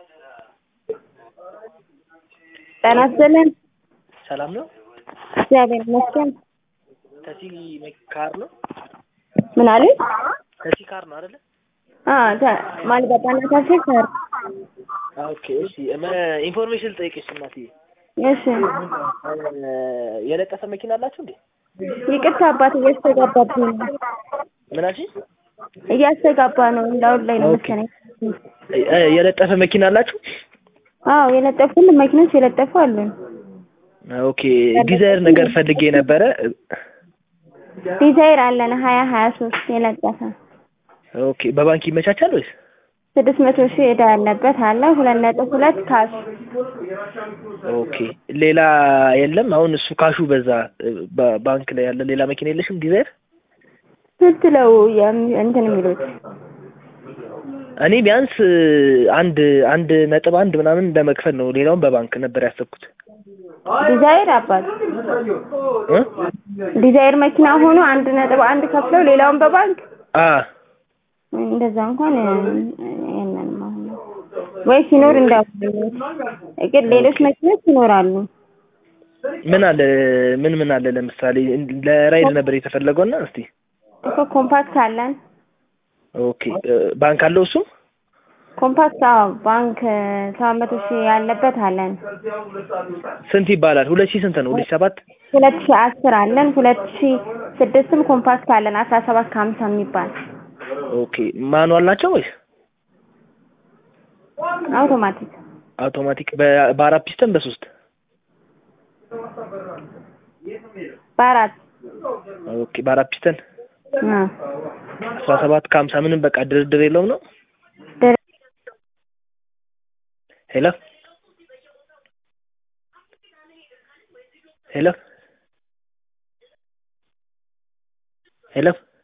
ጤና ይስጥልን። ሰላም ነው? እግዚአብሔር ይመስገን። ተሲ ካር ነው? ምን አሉኝ? ተሲ ካር ነው አይደለ? አዎ ተ- ማለት በጣም ታሴ ሰር ኦኬ እሺ። መ- ኢንፎርሜሽን ልጠይቅሽ እናትዬ። እሺ እ፣ የለጠፈ መኪና አላችሁ እንዴ? ይቅርታ አባት እያስተጋባብኝ ነው ምን አልሽኝ? እያስተጋባ ነው እንዳሁን ላይ ነው ኦኬ። መሰለኝ እ፣ የለጠፈ መኪና አላችሁ? አዎ የለጠፉ ሁሉም መኪኖች የለጠፉ አሉን ኦኬ። ዲዛይር ነገር ፈልጌ ነበረ። ዲዛይር አለን ሀያ ሀያ ሶስት የለጠፈ ኦኬ። በባንክ ይመቻቻል ወይስ? ስድስት መቶ ሺህ ዕዳ ያለበት አለ ሁለት ነጥብ ሁለት ካሽ ኦኬ። ሌላ የለም? አሁን እሱ ካሹ በዛ። እ፣ በ- ባንክ ላይ ያለ ሌላ መኪና የለሽም? ዲዛይር ስንት ነው የም- እንትን የሚሉት እኔ ቢያንስ እ፣ አንድ አንድ ነጥብ አንድ ምናምን ለመክፈል ነው። ሌላውን በባንክ ነበር ያሰብኩት። ዲዛይር አባት እ? ዲዛይር መኪና ሆኖ አንድ ነጥብ አንድ ከፍለው ሌላውን በባንክ አ እንደዛ እንኳን የለንም አሁን ነው ወይ ሲኖር እንዳው ግን ሌሎች መኪኖች ይኖራሉ ምን አለ ምን ምን አለ ለምሳሌ እን- ለራይድ ነበር የተፈለገውና እስቲ እኮ ኮምፓክት አለን ኦኬ እ፣ ባንክ አለው እሱ ኮምፓክት አዎ ባንክ ሰባት መቶ ሺህ ያለበት አለን ስንት ይባላል ሁለት ሺህ ስንት ነው ሁለት ሺህ ሰባት ሁለት ሺህ አስር አለን ሁለት ሺህ ስድስትም ኮምፓክት አለን አስራ ሰባት ከሀምሳ የሚባል ኦኬ ማኑዋል ናቸው ወይስ አውቶማቲክ አውቶማቲክ በ- በአራት ፒስተን በሶስት በአራት ኦኬ በአራት ፒስተን አ አስራ ሰባት ከሀምሳ ምንም በቃ ድርድር የለውም ነው ድር- ሄሎ ሄሎ ሄሎ